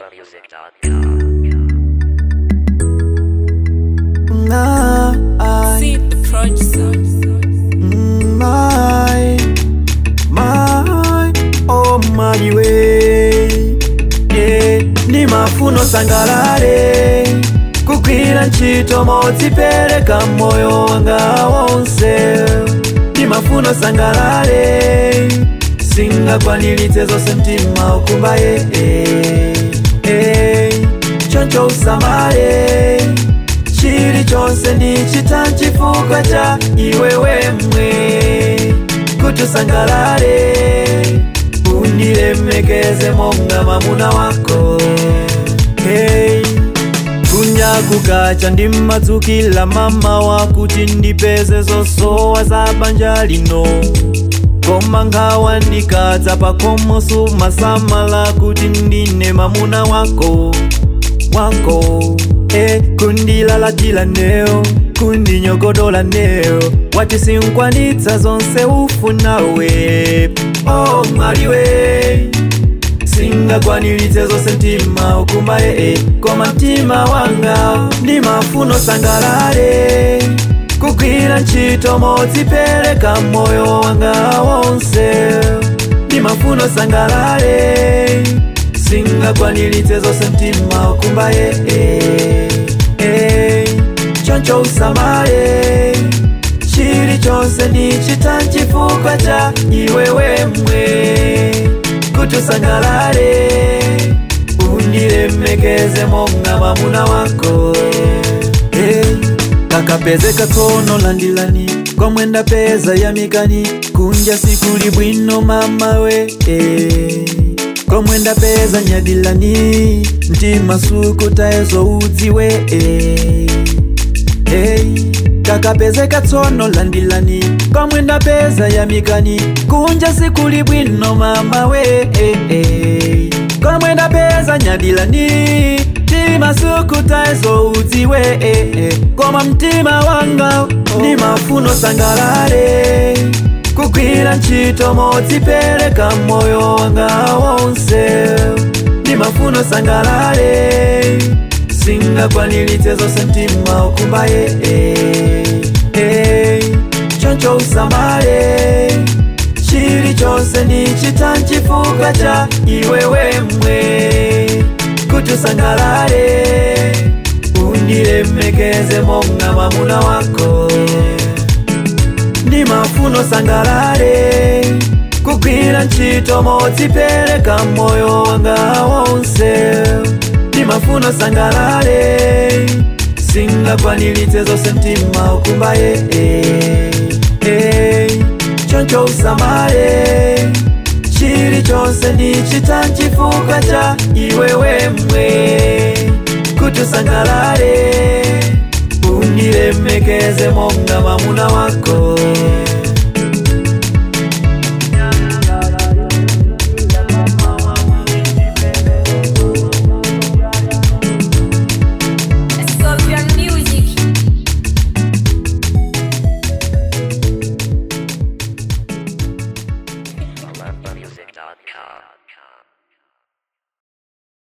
Nah, I, See the producer. my, my, oh my way. Yeah, ni mafuno sangalale kugwira ntchito modzipereka moyo wanga wonse ni mafuno sangalale singakwaniritse zonse mtima ukumbaye eh, eh, choncho usamale chilichonse ndichita chifukwa cha iwe wemwe kuti usangalale undilemekeze monga mwamuna wako hey. kunyakukacha ndimadzukila mama wakuti ndipeze zosowa za banja lino koma nkhawa ndikadza pakomo sumasamala kuti ndine mamuna wako wako e kundilalatila neo kundinyogodola neo wati sinkwanitsa zonse ufunawe oh mwaliwe singakwaniritse zonse mtima ukumbaye e koma mtima wanga ndi mafuno sangalale kugwira ntchito modzipereka moyo wanga wonse ndi mafuno sangalale singakwaniritse zonse mtima ukumbaye eh, eh, choncho usamale chilichonse ndichita chifukwa cha iwe wemwe kuti usangalale undilemekeze monga mwamuna wako eh, kakapezeka tsono landilani komwe ndapeza yamikani kunja sikuli bwino mamawe eh komwe ndapeza nyadilani mtima sukutayezo udziwe eh. hey. kakapezeka tsono landilani komwe ndapeza yamikani kunja sikuli bwino mamawe eh, eh. komwe ndapeza nyadilani mtima sukutayezo udziwe eh, eh. koma mtima wanga ni mafuno sangalale kugwira ntchito modzipereka moyo wanga wonse ndi mafuno sangalale singakwaniritse zonse mtima ukumbaye eh, eh, choncho usamale chilichonse ndichita chifukwa cha iwe wemwe kuti usangalale undilemekeze monga mwamuna wako ndi mafuno sangalale kugwira ntchito modzipereka moyo wanga wonse ndi mafuno sangalale singakwaniritse zonse mtima ukumbaye eh, eh, choncho usamale chilichonse ndichita chifukwa cha iwe wemwe kuti usangalale undilemekeze monga mwamuna wako